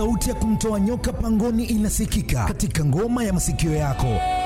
Sauti ya kumtoa nyoka pangoni inasikika katika ngoma ya masikio yako.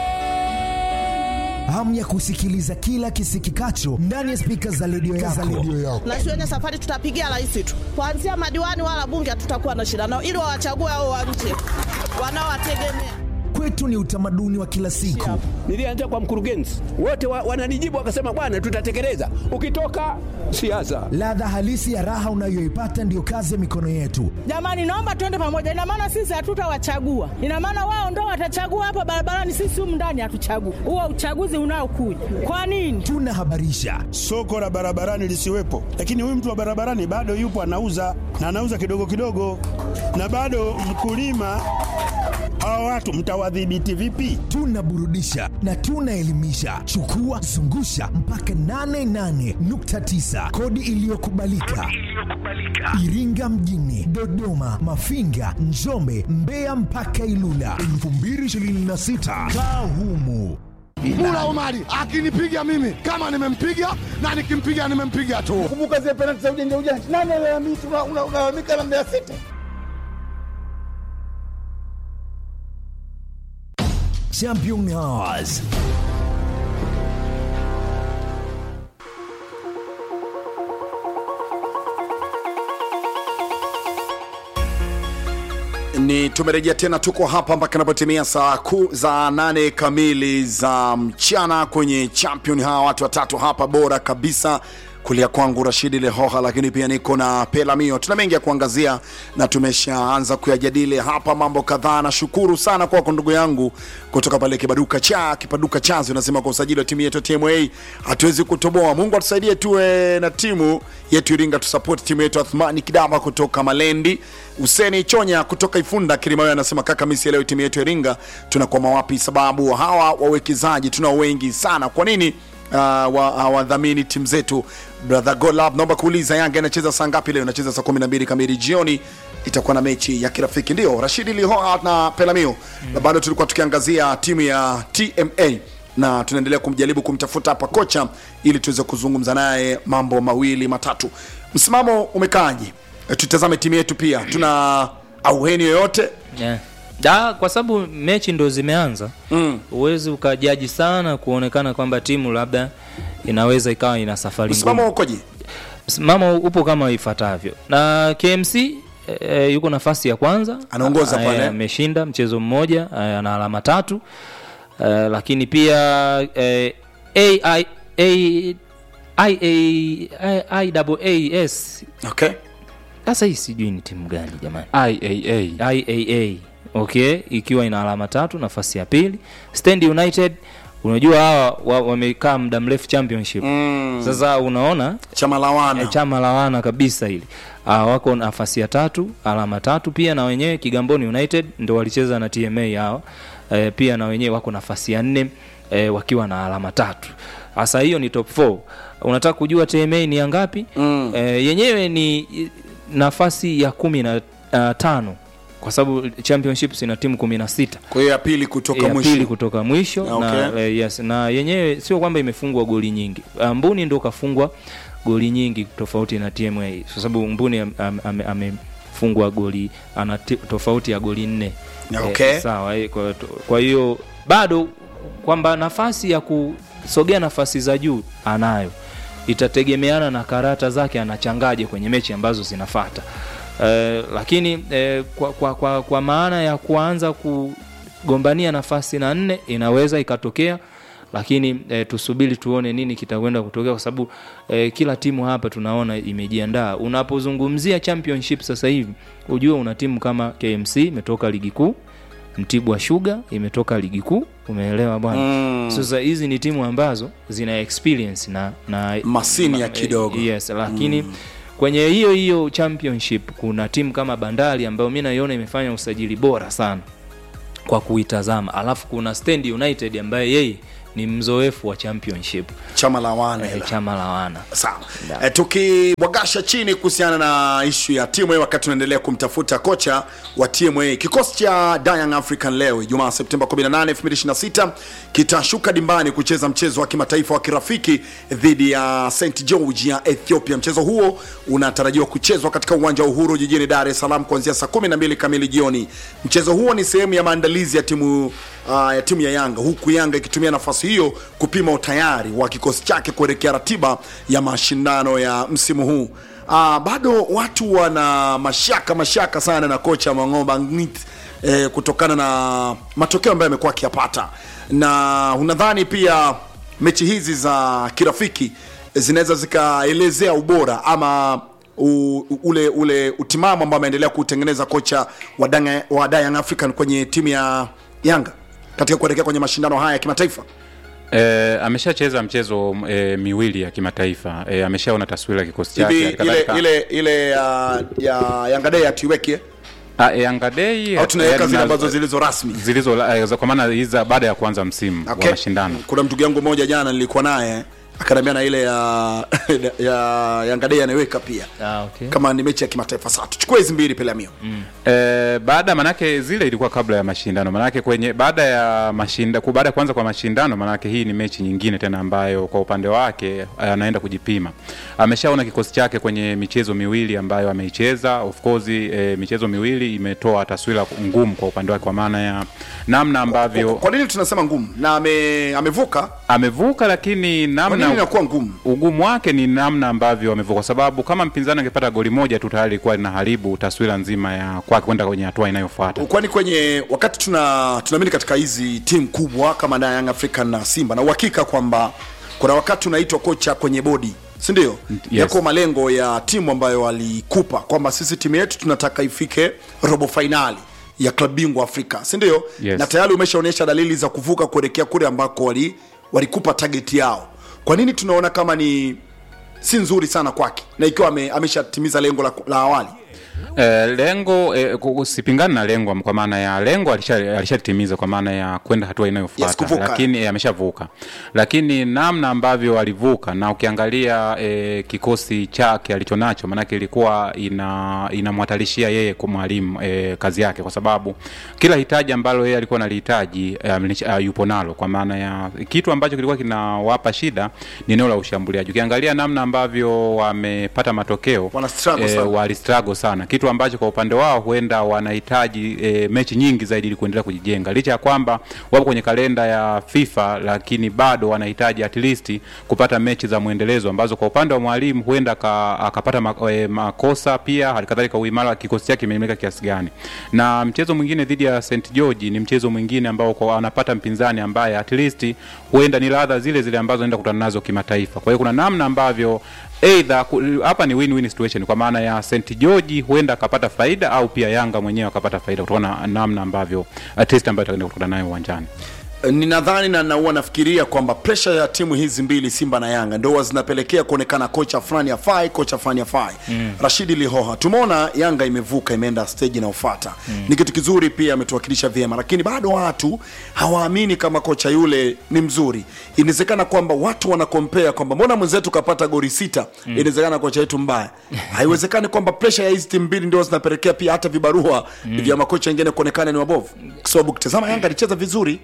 Hamu ya kusikiliza kila kisikikacho ndani ya spika za redio yako. na shuleni safari tutapigia rais tu, kuanzia madiwani wala bunge hatutakuwa na shida nao, ili wawachague hao wa nje wanaowategemea. Kwetu ni utamaduni wa kila siku. Nilianza kwa mkurugenzi, wote wa, wananijibu wakasema, bwana, tutatekeleza. Ukitoka siasa, Ladha halisi ya raha unayoipata ndiyo kazi ya mikono yetu. Jamani, naomba tuende pamoja. Ina maana sisi hatutawachagua, ina maana wao ndo watachagua hapa barabarani, sisi humu ndani hatuchagui. Huo uchaguzi unaokuja kwa nini? Tunahabarisha, soko la barabarani lisiwepo, lakini huyu mtu wa barabarani bado yupo anauza na anauza kidogo kidogo, na bado mkulima. Hawa watu mtawadhibiti vipi? tunaburudisha na tunaelimisha. Chukua zungusha mpaka 88.9 kodi iliyokubalika Iringa mjini, Dodoma, Mafinga, Njombe, Mbeya mpaka Ilula 2026 kaa humu. Mula Omari akinipiga mimi kama nimempiga na nikimpiga nimempiga tu. Kumbuka zile penalti za ujanja ujanja, nani alalamika? Unalalamika na Mbeya City. Champion Hours. ni tumerejea tena tuko hapa mpaka inapotimia saa ku za nane kamili za mchana kwenye champion hawa watu watatu hapa bora kabisa kulia kwangu rashidi lehoha lakini pia niko na pelamio tuna mengi ya kuangazia na tumeshaanza kuyajadili hapa mambo kadhaa nashukuru sana kwako ndugu yangu kutoka pale kibaduka cha kipaduka chazi unasema kwa usajili wa timu yetu ya tma hatuwezi kutoboa mungu atusaidie tuwe na timu yetu iringa tusapoti timu yetu athmani kidama kutoka malendi useni chonya kutoka ifunda kilimayo anasema kaka misi leo timu yetu ya iringa tunakwama wapi sababu hawa wawekezaji tunao wengi sana kwa nini uh, wa- wadhamini uh, timu zetu brother golab naomba kuuliza yanga inacheza saa ngapi leo inacheza saa 12 kamili jioni itakuwa na mechi ya kirafiki ndio rashidi lihoa na pelamio mm. bado tulikuwa tukiangazia timu ya tma na tunaendelea kumjaribu kumtafuta hapa kocha ili tuweze kuzungumza naye mambo mawili matatu msimamo umekaaje E, tutazame timu yetu pia tuna auheni yoyote yeah. da kwa sababu mechi ndo zimeanza mm. huwezi ukajaji sana kuonekana kwamba timu labda inaweza ikawa ina safari msimamo ngumu. ukoje msimamo upo kama ifuatavyo na kmc e, yuko nafasi ya kwanza Anaongoza Eh, pale. ameshinda mchezo mmoja eh, ana alama tatu e, lakini pia e, AI, A, IAAS okay sasa hii sijui ni timu gani jamani iaa iaa okay ikiwa ina alama tatu nafasi ya pili stand united unajua hawa wa- wamekaa muda mrefu championship mm. sasa unaona chama lawana eh, chama lawana kabisa hili uh, wako nafasi ya tatu alama tatu pia na wenyewe kigamboni united ndo walicheza na tma hawa eh, pia na wenyewe wako nafasi ya nne eh, wakiwa na alama tatu hasa hiyo ni top 4 unataka kujua tma ni ya ngapi Mm. eh, yenyewe ni i- nafasi ya kumi na uh, tano kwa sababu championships ina timu kumi na sita kwa hiyo ya pili kutoka ya mwisho pili kutoka mwisho Okay. na, eh, yes, na yenyewe sio kwamba imefungwa goli nyingi Ah, mbuni ndo kafungwa goli nyingi tofauti na tma kwa sababu mbuni am- am- ame- amefungwa goli ana ti- tofauti ya goli nne Okay. eh, sawa eh, kwa kwa hiyo bado kwamba nafasi ya kusogea nafasi za juu anayo itategemeana na karata zake anachangaje kwenye mechi ambazo zinafata eh, lakini eh, kwa, kwa, kwa, kwa maana ya kuanza kugombania nafasi na nne inaweza ikatokea lakini e, tusubiri tuone nini kitakwenda kutokea kwa sababu e, kila timu hapa tunaona imejiandaa unapozungumzia championship sasa hivi ujue una timu kama kmc imetoka ligi kuu mtibwa shuga imetoka ligi kuu umeelewa bwana Mm. sasa hizi ni timu ambazo zina experience na, na Masinia kidogo. yes lakini mm. kwenye hiyo hiyo championship kuna timu kama bandari ambayo mi naiona imefanya usajili bora sana kwa kuitazama alafu kuna stand united ambaye yeye ni mzoefu wa championship chama la wana eh, hela. chama la wana sawa e, tukibwagasha chini kuhusiana na ishu ya TMA wakati tunaendelea kumtafuta kocha wa TMA kikosi cha Young African leo Ijumaa Septemba 18 2026 kitashuka dimbani kucheza mchezo wa kimataifa wa kirafiki dhidi ya St George ya Ethiopia mchezo huo unatarajiwa kuchezwa katika uwanja wa Uhuru jijini Dar es Salaam kuanzia saa 12 kamili jioni mchezo huo ni sehemu ya maandalizi ya timu uh, ya timu ya Yanga huku Yanga ikitumia nafasi hiyo kupima utayari wa kikosi chake kuelekea ratiba ya mashindano ya msimu huu. Uh, bado watu wana mashaka mashaka sana na kocha Mang'oba Ngit eh, kutokana na matokeo ambayo amekuwa akiyapata, na unadhani pia mechi hizi za kirafiki zinaweza zikaelezea ubora ama u, u- ule ule utimamu ambao ameendelea kutengeneza kocha wa Danga- wa Young African kwenye timu ya Yanga katika kuelekea kwenye mashindano haya ya kimataifa. E, ameshacheza mchezo e, miwili ya kimataifa e, ameshaona taswira ya kikosi chake Hivi ile Halikadhalika- ile ile ya ya Yanga Day atuiweke Ah, e, Yanga Day au tunaweka eh, zile na- ambazo zilizo rasmi. zilizo eh, za- kwa maana hizi za baada ya kuanza msimu Okay. wa mashindano Kuna mtu yangu mmoja jana nilikuwa naye akaniambia na ile ya ya Yanga Day anaiweka pia ah, okay. kama ni mechi ya kimataifa. Sasa tuchukue hizi mbili Pelamio. E, baada manake zile ilikuwa kabla ya mashindano manake kwenye baada ya mashinda ku- baada ya kuanza kwa mashindano manake hii ni mechi nyingine tena ambayo kwa upande wake eh, anaenda kujipima ameshaona kikosi chake kwenye michezo miwili ambayo ameicheza of course e, michezo miwili imetoa taswira ngumu kwa upande wake kwa maana ya namna ambavyo Kwa nini tunasema ngumu? Na ame, amevuka. amevuka lakini Kwa nini namna inakuwa ngumu? ugumu wake ni namna ambavyo amevuka, kwa sababu kama mpinzani angepata goli moja tu tayari ilikuwa linaharibu taswira nzima ya kwake kwenda kwenye hatua inayofuata. kwani kwenye wakati tuna tunaamini katika hizi timu kubwa kama na Young African na Simba na uhakika kwamba kuna wakati unaitwa kocha kwenye bodi si ndio yako malengo ya timu ambayo walikupa kwamba sisi timu yetu tunataka ifike robo fainali ya klabu bingwa Afrika si ndio Yes. na tayari umeshaonyesha dalili za kuvuka kuelekea kule ambako wali walikupa target yao kwa nini tunaona kama ni si nzuri sana kwake na ikiwa ame, ameshatimiza lengo la, la awali Eh, lengo eh, ku- sipingani na lengo kwa maana ya lengo alisha- alishatimiza kwa maana ya kwenda hatua inayofuata Yes, kuvuka. lakini eh, ameshavuka lakini namna ambavyo alivuka na ukiangalia eh, kikosi chake alichonacho maanake ilikuwa ina inamhatarishia yeye kwa mwalimu eh, kazi yake kwa sababu kila hitaji ambalo yeye alikuwa analihitaji eh, amelish- uh, yupo nalo kwa maana ya kitu ambacho kilikuwa kinawapa shida ni eneo la ushambuliaji ukiangalia namna ambavyo wamepata matokeo Wana struggle sana. walistrago sana kitu ambacho kwa upande wao huenda wanahitaji e, mechi nyingi zaidi ili kuendelea kujijenga licha ya kwamba wapo kwenye kalenda ya fifa lakini bado wanahitaji at least kupata mechi za mwendelezo ambazo kwa upande wa mwalimu huenda aka- akapata ma, e, makosa pia halikadhalika uimara wa kikosi chake imeimarika kiasi gani na mchezo mwingine dhidi ya st george ni mchezo mwingine ambao kwa anapata mpinzani ambaye at least huenda ni ladha zile zile ambazo anaenda kutana nazo kimataifa kwa hiyo kuna namna ambavyo Either ku- hapa ni win-win situation kwa maana ya St George huenda akapata faida au pia Yanga mwenyewe akapata faida kutokana na namna ambavyo uh, test ambayo atakwenda kukutana nayo uwanjani. ninadhani na naua nafikiria kwamba presha ya timu hizi mbili simba na yanga ndo huwa zinapelekea kuonekana kocha fulani afai kocha fulani afai mm. rashidi lihoha tumeona yanga imevuka imeenda stage inaofata mm. ni kitu kizuri pia ametuwakilisha vyema lakini bado watu hawaamini kama kocha yule ni mzuri inawezekana kwamba watu wanakompea kwamba mbona mwenzetu kapata gori sita mm. inawezekana kocha yetu mbaya haiwezekani kwamba presha ya hizi timu mbili ndio zinapelekea pia hata vibarua mm. vya makocha wengine kuonekana ni wabovu kwa sababu ukitazama yanga alicheza vizuri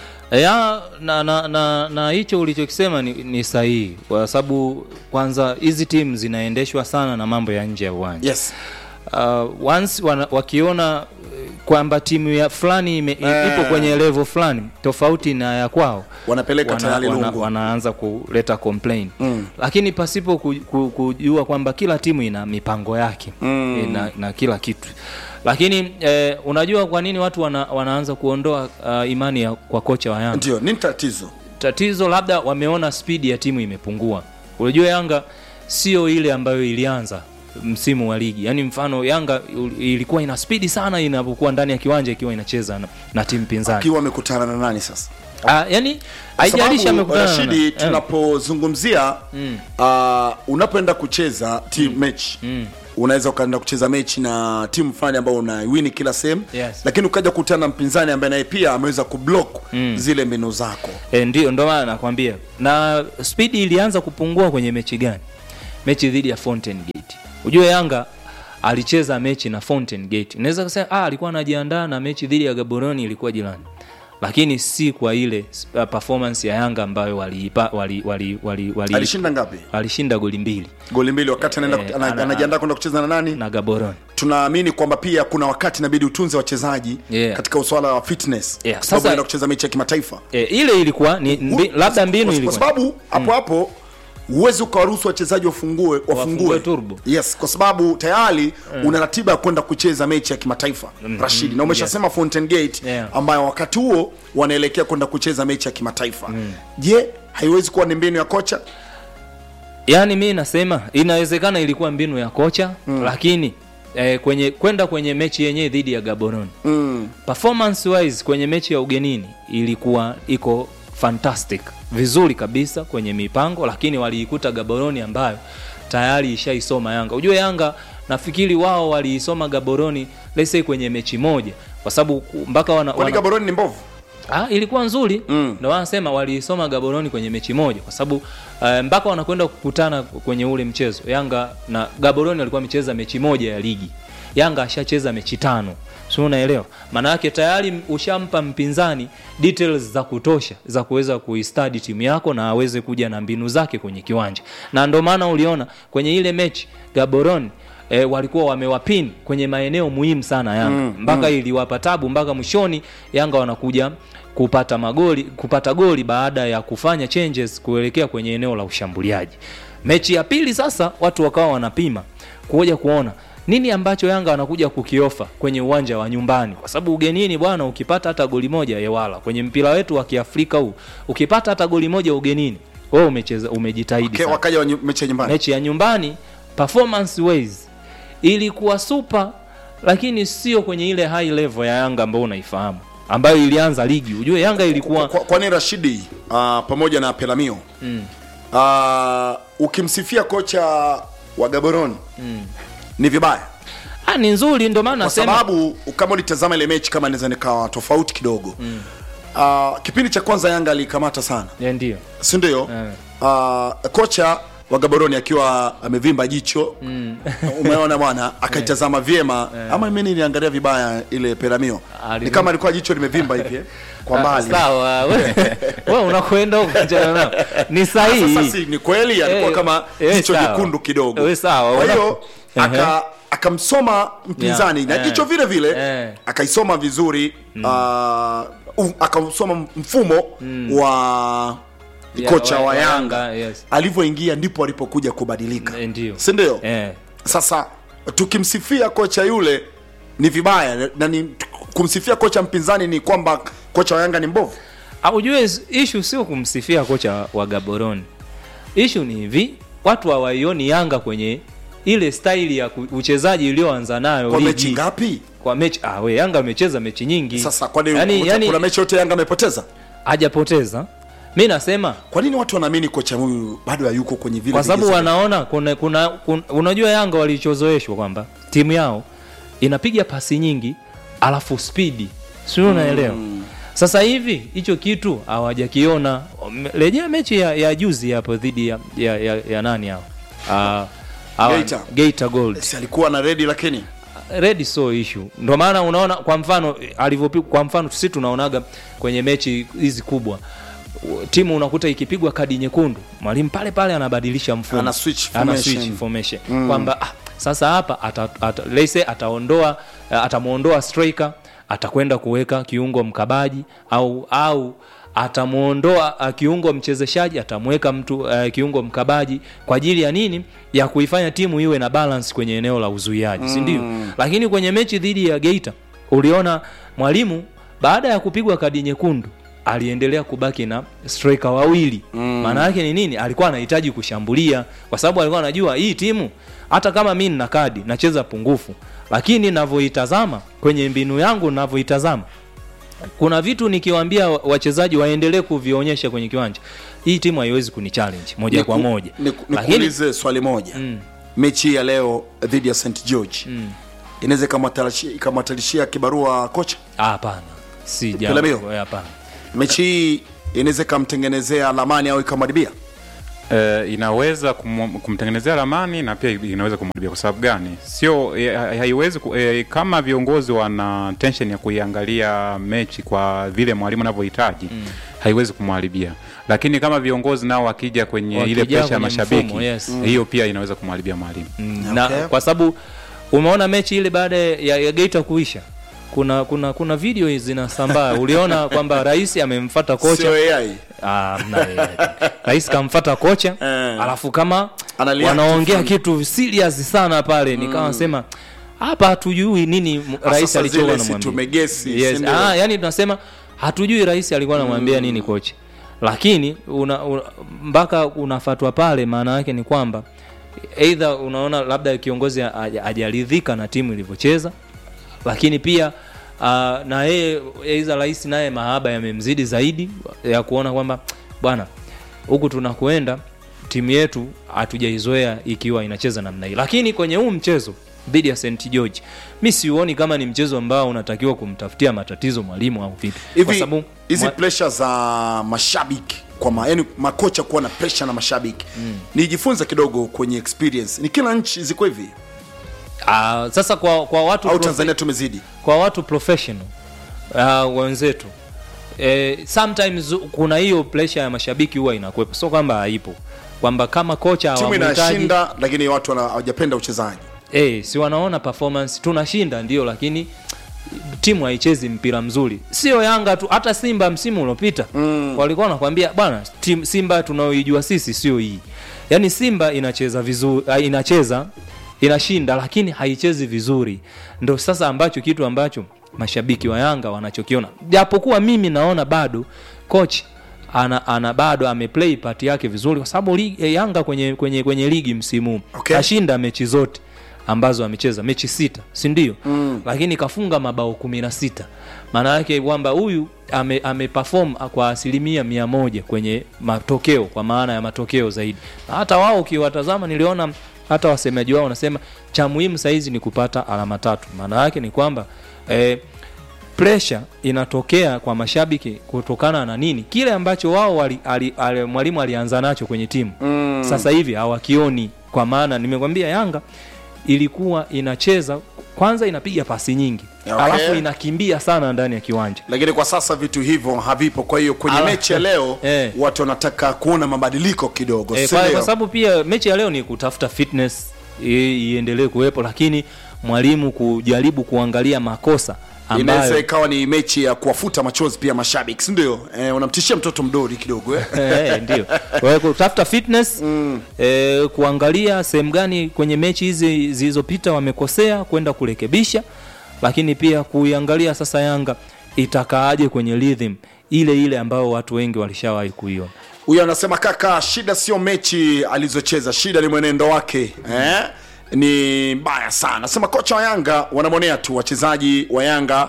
ya na na na na hicho ulichokisema ni, ni sahihi kwa sababu kwanza hizi timu zinaendeshwa sana na mambo ya nje ya uwanja yes uh, once wana, wakiona eh, kwamba timu ya fulani ime, Eh. ipo kwenye level fulani tofauti na ya kwao wanapeleka tayari wana, lungu wanaanza kuleta complain Mm. lakini pasipo ku, ku, kujua kwamba kila timu ina mipango yake Mm. eh, na, na kila kitu lakini eh, unajua kwa nini watu wana, wanaanza kuondoa uh, imani ya, kwa kocha wa Yanga ndio nini tatizo tatizo labda wameona spidi ya timu imepungua unajua yanga sio ile ambayo ilianza msimu wa ligi yaani mfano yanga ul- ilikuwa ina spidi sana inapokuwa ndani ya kiwanja ikiwa inacheza na, na timu pinzani akiwa amekutana na nani sasa Ah, yani Kwa haijalishi sababu, amekutana na Rashidi, nani. Eh. tunapozungumzia Mm. uh, unapoenda kucheza team match unaweza ukaenda kucheza mechi na timu fulani ambao unawini kila sehemu Yes. lakini ukaja kukutana na mpinzani ambaye naye pia ameweza kublock Mm. zile mbinu zako E, ndio ndo maana nakwambia na spidi ilianza kupungua kwenye mechi gani mechi dhidi ya Fountain Gate ujue yanga alicheza mechi na Fountain Gate naweza kusema ah, alikuwa anajiandaa na mechi dhidi ya gaboroni ilikuwa jirani lakini si kwa ile uh, performance ya yanga ambayo waliipa wali, wali, wali, wali, alishinda ngapi alishinda goli mbili goli mbili wakati anaenda Eh, ana- ana- anajiandaa kwenda kucheza na nani na gaboroni tunaamini kwamba pia kuna wakati inabidi utunze wachezaji Yeah. katika uswala wa fitness Yeah, Kwa sababu sasa- unaenda kucheza mechi ya kimataifa e, ile ilikuwa ni mbi, labda mbinu kwa, kwa ilikuwa sababu hapo hapo huwezi ukawaruhusu wachezaji wafungue wafungue Wafungue turbo. yes kwa sababu tayari una ratiba ya kwenda kucheza mechi ya kimataifa rashidi na umeshasema fountain gate Yeah. ambayo wakati huo wanaelekea kwenda kucheza mechi ya kimataifa je haiwezi kuwa ni mbinu ya kocha yaani mi nasema inawezekana ilikuwa mbinu ya kocha mm. lakini eh, kwenye kwenda kwenye mechi yenyewe dhidi ya gaboroni mm. performance wise kwenye mechi ya ugenini ilikuwa iko fantastic vizuri kabisa kwenye mipango lakini waliikuta gaboroni ambayo tayari ishaisoma yanga ujue yanga nafikiri wao waliisoma gaboroni lese kwenye mechi moja kwa sababu ku- mpaka wana, kwani wana, gaboroni ni mbovu Ah, ilikuwa nzuri Mm. ndio wanasema waliisoma gaboroni kwenye mechi moja kwa sababu uh, mpaka wanakwenda kukutana kwenye ule mchezo yanga na gaboroni walikuwa wamecheza mechi moja ya ligi yanga ashacheza mechi tano si unaelewa maana yake tayari ushampa mpinzani details za kutosha za kuweza kuistadi timu yako na aweze kuja na mbinu zake kwenye kiwanja na ndio maana uliona kwenye ile mechi gaboroni E, walikuwa wamewapin kwenye maeneo muhimu sana yanga Mm, mpaka iliwapa tabu mpaka mwishoni yanga wanakuja kupata magoli kupata goli baada ya kufanya changes kuelekea kwenye eneo la ushambuliaji mechi ya pili sasa watu wakawa wanapima kuja kuona nini ambacho yanga wanakuja kukiofa kwenye uwanja wa nyumbani kwa sababu ugenini bwana ukipata hata goli moja yewala kwenye mpira wetu wa kiafrika huu ukipata hata goli moja ugenini wewe umecheza umejitahidi okay, sana wakaja wa nyu- mechi ya nyumbani mechi ya nyumbani performance ways ilikuwa super lakini sio kwenye ile high level ya yanga ambayo unaifahamu ambayo ilianza ligi ujue yanga ilikuwa Kwa- kwani rashidi uh, pamoja na pelamio mm, uh, ukimsifia kocha wa gaboroni mm. ni vibaya ah, ni nzuri ndio maana kwa nasema sababu kama ulitazama ile mechi kama naweza nikawa tofauti kidogo mm. uh, kipindi cha kwanza yanga alikamata sana Eh, ndio si ndio Eh. uh, kocha wa gaboroni akiwa amevimba jicho Mm. umeona bwana akaitazama vyema ama mimi niliangalia vibaya ile peramio Ali- ni kama alikuwa jicho limevimba hivi eh, kwa mbali sawa we, we unakwenda huko achana nao. ni sasa sahihi si ni kweli alikuwa Eh, kama eh, jicho sawa. jekundu kidogo Eh, sawa. kwa hiyo Ehe. aka akamsoma mpinzani Yeah, na eh, jicho vile vile eh. akaisoma vizuri uh, uh, akausoma mfumo wa Yeah, kocha wa- wa wa yanga Yanga, yes. alivyoingia ndipo alipokuja kubadilika Eh, ndio si ndio eh. sasa tukimsifia kocha yule ni vibaya na ni kumsifia kocha mpinzani ni kwamba kocha wa yanga ni mbovu Ah, ujue ishu sio kumsifia kocha wa gaboroni ishu ni hivi watu hawaioni yanga kwenye ile staili ya ku- uchezaji iliyoanza nayo kwa ligi. mechi ngapi kwa mechi ah, we yanga amecheza mechi nyingi sasa kwani yani, kuna- yani, kuna mechi yote yanga amepoteza hajapoteza mi nasema kwa nini watu wanaamini kocha huyu bado hayuko kwenye vile kwa sababu vigezo? wanaona kuna, kuna, kuna unajua yanga walichozoeshwa kwamba timu yao inapiga pasi nyingi alafu spidi sio unaelewa sasa hivi hicho kitu hawajakiona Me- rejea mechi ya, ya juzi hapo dhidi ya, ya, ya, ya nani hao Ah, hawa- Geita. Geita Gold Si alikuwa na redi lakini red so issue ndio maana unaona kwa mfano alivyopigwa kwa mfano sisi tunaonaga kwenye mechi hizi kubwa u- timu unakuta ikipigwa kadi nyekundu mwalimu pale pale anabadilisha mfumo Ana switch Ana formation. switch formation kwamba ah, sasa hapa ata, ata, let's say ataondoa uh, atamuondoa striker atakwenda kuweka kiungo mkabaji au au atamuondoa uh, kiungo mchezeshaji atamweka mtu uh, kiungo mkabaji kwa ajili ya nini ya kuifanya timu iwe na balance kwenye eneo la uzuiaji si ndio lakini kwenye mechi dhidi ya Geita uliona mwalimu baada ya kupigwa kadi nyekundu aliendelea kubaki na striker wawili maana yake ni nini alikuwa anahitaji kushambulia kwa sababu alikuwa anajua hii timu hata kama mi nina kadi nacheza pungufu lakini navyoitazama kwenye mbinu yangu navyoitazama kuna vitu nikiwaambia wa- wachezaji waendelee kuvionyesha kwenye kiwanja hii timu haiwezi kuni challenge moja Niku- kwa moja niku- lakini nikuulize swali moja Mm. mechi hii ya leo dhidi ya st george mm. inaweza ikamwatalishia- ikamwatalishia kibarua kocha Ah, hapana si Pelamio. jambo eh, hapana mechi hii inaweza ikamtengenezea lamani au ikamharibia Eh, inaweza kum, kumtengenezea ramani na pia inaweza kumharibia. Kwa sababu gani? Sio eh, ha- haiwezi ku, eh, kama viongozi wana tension ya kuiangalia mechi kwa vile mwalimu anavyohitaji mm. haiwezi kumharibia, lakini kama viongozi nao wakija kwenye ile Wakija presha ya kwenye mashabiki mfumo, yes. hiyo pia inaweza kumharibia mwalimu. Mm, na kwa sababu umeona mechi ile baada ya, ya Geita kuisha kuna kuna kuna video zinasambaa uliona kwamba rais amemfata kocha Sio AI. Ah, mna AI. rais kamfata kocha alafu kama Analia wanaongea kitu kitu serious sana pale nikawa nasema hapa hatujui nini m- Ah, rais sasa alichokuwa zile si anamwambia tumegesi, si yes. ndio? ah, yani tunasema hatujui rais alikuwa anamwambia nini kocha lakini una, una, mpaka unafatwa pale maana yake ni kwamba eidha unaona labda kiongozi haja- hajaridhika na timu ilivyocheza lakini pia uh, na yeye eidha rais naye mahaba yamemzidi zaidi ya kuona kwamba bwana huku tunakuenda timu yetu hatujaizoea ikiwa inacheza namna hii lakini kwenye huu mchezo dhidi ya st george mi siuoni kama ni mchezo ambao unatakiwa kumtafutia matatizo mwalimu au vipi kwa hivi sababu hizi mwa- pressure za mashabiki kwa ma, yani makocha kuwa na pressure na mashabiki mm. nijifunze kidogo kwenye experience ni kila nchi ziko hivi Ah, sasa kwa, kwa watu au profe- tanzania tumezidi kwa watu professional uh, wenzetu eh, sometimes kuna hiyo pressure ya mashabiki huwa inakuwepo sio kwamba haipo kwamba kama kocha timu hawamhitaji- inashinda lakini watu wana- hawajapenda uchezaji eh, si wanaona performance tunashinda ndio lakini timu haichezi mpira mzuri sio yanga tu hata simba msimu uliopita mm. walikuwa wanakwambia bwana tim- simba tunaoijua sisi sio hii yaani simba inacheza vizuri ah, inacheza inashinda lakini haichezi vizuri ndo sasa ambacho kitu ambacho mashabiki wa yanga wanachokiona japokuwa mimi naona bado coach ana, ana bado ameplay part yake vizuri kwa sababu ligi- eh, yanga kwenye, kwenye, kwenye ligi msimu huu Okay. kashinda mechi zote ambazo amecheza mechi sita si ndio mm. lakini kafunga mabao kumi na sita maana yake kwamba huyu ame, ameperform kwa asilimia mia moja kwenye matokeo kwa maana ya matokeo zaidi na hata wao ukiwatazama niliona hata wasemaji wao wanasema cha muhimu sahizi ni kupata alama tatu maana yake ni kwamba eh, pressure inatokea kwa mashabiki kutokana na nini kile ambacho wao wali, ali, ali, mwalimu alianza nacho kwenye timu mm. sasa hivi hawakioni kwa maana nimekwambia yanga ilikuwa inacheza kwanza inapiga pasi nyingi Okay. alafu inakimbia sana ndani ya kiwanja lakini kwa sasa vitu hivyo havipo kwa hiyo kwenye Ala- mechi ya leo Eh. watu wanataka kuona mabadiliko kidogo e, si kwa, ndio? kwa sababu pia mechi ya leo ni kutafuta fitness i- iendelee kuwepo lakini mwalimu kujaribu kuangalia makosa inaweza ambayo ikawa ni mechi ya kuwafuta machozi pia mashabiki si ndio eh, unamtishia mtoto mdori kidogo eh? Eh, ndio kwa hiyo kutafuta fitness mm. eh, kuangalia sehemu gani kwenye mechi hizi zilizopita wamekosea kwenda kurekebisha lakini pia kuiangalia sasa yanga itakaaje kwenye rhythm ile ile ambayo watu wengi walishawahi kuiona huyo anasema kaka shida sio mechi alizocheza shida ni mwenendo wake eh? ni mbaya sana anasema kocha wa yanga wanamwonea tu wachezaji wa yanga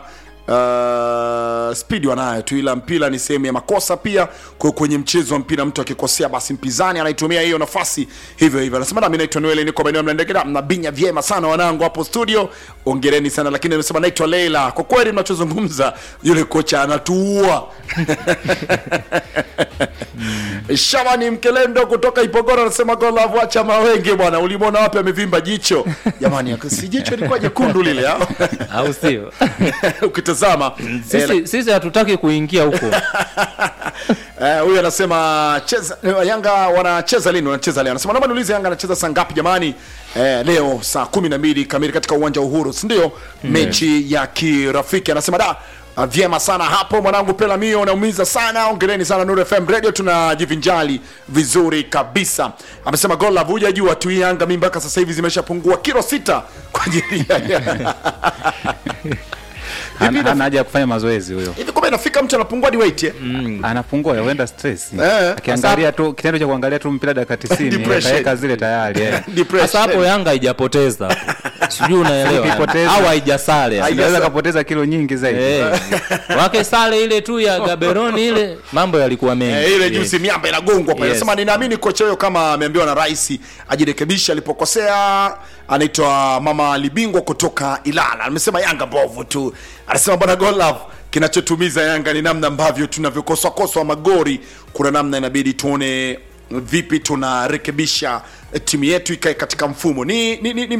Uh, spidi wanayo tu ila mpira ni sehemu ya makosa pia kwa kwenye mchezo wa mpira mtu akikosea basi mpinzani anaitumia hiyo nafasi hivyo hivyo anasema nami naitwa noeli niko maeneo ya mnandegera mnabinya vyema sana wanangu hapo studio ongereni sana lakini anasema naitwa leila kwa kweli mnachozungumza yule kocha anatuua Shabani Mkelendo kutoka Ipogoro anasema golavu acha mawenge bwana, ulimwona wapi amevimba jicho? Jamani, si jicho lilikuwa jekundu lile au? au sio Ukitazama eh, sisi, sisi hatutaki kuingia huko Eh, huyu anasema cheza eh, Yanga wanacheza lini? Wanacheza leo. Anasema naomba niulize Yanga anacheza saa ngapi jamani? Eh, leo saa kumi na mbili kamili katika uwanja wa Uhuru, si ndio? Mechi ya kirafiki. Anasema da ah, vyema sana hapo mwanangu Pela Mio, unaumiza sana. Ongereni sana Nuru FM Radio, tunajivinjali vizuri kabisa. Amesema gol la vuja jua tu Yanga mimi mpaka sasa hivi zimeshapungua kilo sita kwa ajili ya hana hana haja ya kufanya mazoezi huyo hivi kumbe kama inafika mtu anapungua hadi weight eh? anapungua huenda stress Eh. akiangalia tu kitendo cha kuangalia tu mpira dakika 90 Depression. ataweka zile tayari eh. Depression. sasa hapo yanga haijapoteza sijui unaelewa Ikipoteza. au haijasale Haija- anaweza kapoteza kilo nyingi zaidi Eh. wake sale ile tu ya gaberoni ile mambo yalikuwa mengi Eh, ile Yes. juzi miamba inagongwa pale Yes. sema ninaamini kocha huyo kama ameambiwa na rais ajirekebishe alipokosea anaitwa mama libingwa kutoka ilala amesema yanga mbovu tu anasema bwana golov kinachotumiza yanga ni namna ambavyo tunavyokoswakoswa magori kuna namna inabidi tuone vipi tunarekebisha timu yetu ikae katika mfumo ni, ni, ni, ni